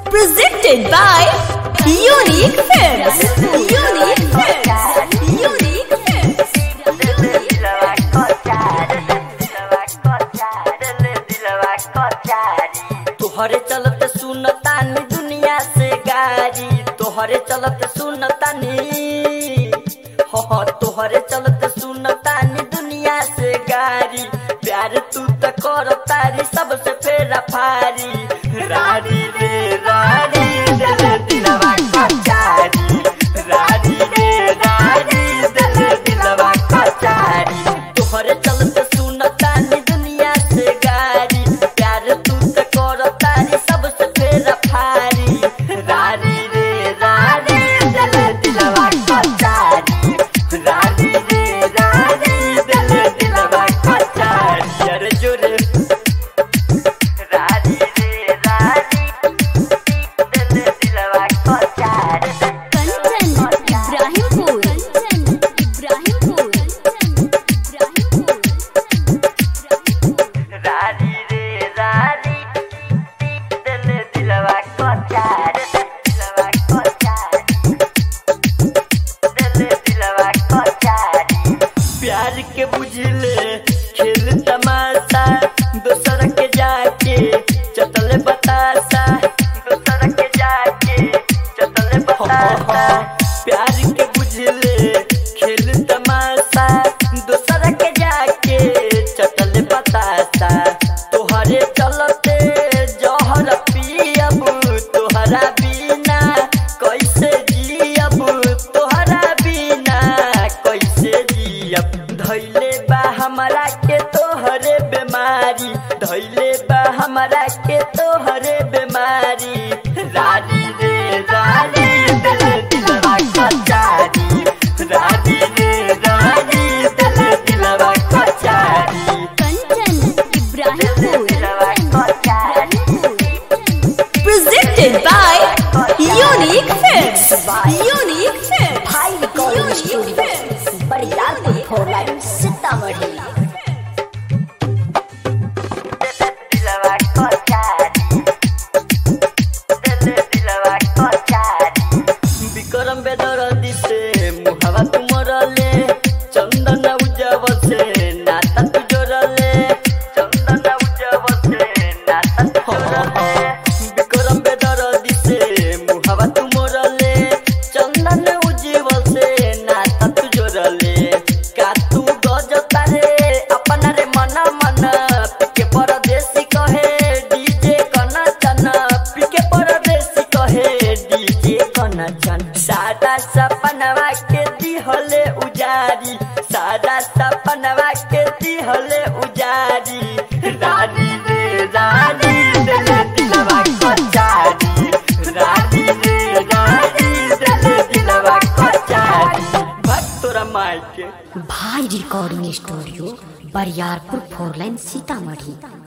Presented by Unique Films. Unique Films. Unique Films. तोहरे चलत सुनतानी दुनिया से गारी तोहरे चलत सुनतानी हो हो तोहरे चलत सुनतानी दुनिया से गारी प्यार तू त कर तारी सबसे फेरा फारी रारी रे रारी रे रे दिलवा कचारी रारी रे रारी रे रे दिलवा कचारी तोहरे चलत सुनतानी दुनिया से गारी प्यार तू त कर तारी सबसे फेरा फारी रारी रे रारी रे रे दिलवा कचारी रारी रे रारी रे रे दिलवा कचारी अरे जोरे रारी रे रारी रे रे दिलवा कचारी Kanchan Ibrahimpur. Kanchan Ibrahimpur. Kanchan Ibrahimpur. रारी रे रारी दिल दिलवा कचार दिलवा कचार दिल दिलवा कचार प्यार के बुझले खेल तमाशा दोसर के जाके चतल बतासा दोसर के जाके चतल बतासा प्यार के बुझले खेल तमाशा दोसर के जाके चतल बतासा तोहरे चलते जहर पियब तोहरा बिना कैसे जियब तोहरा बिना कैसे जियब धैले बा हमरा के तोहरे बेमारी धैले बा हमरा के तोहरे बेमारी रारी रे रारी दिल दिलवा कचारी रारी रे रारी दिल दिलवा कचारी Kanchan Ibrahimpur. दिलवा कचारी Presented by Unique Films. Unique Films. भाई recording Unique studio Films. Bariyarpur four line Sitamarhi दिलवा कचारी दिल दिलवा कचारी विक्रम बेदरदी से मुहावा तुमरले चंदन उजव से नाता तू जोड़ले चंदन उजव से नाता तू जोड़ले विक्रम बेदरदी से मुहावा तुमरले चंदन उजव से नाता तू जोड़ले का तू गज तारे अपना रे मन मन पिके परदेसी कहे डीजे कना चना पिके परदेसी कहे डीजे कना चन सादा सपनवा के दिहले उजारी सादा सपनवा के दिहले उजारी रानी रे रानी दिल दिलवा कचारी रानी रे रानी दिल दिलवा कचारी भक्त तोरा माई के भाई recording studio Bariyarpur four line Sitamarhi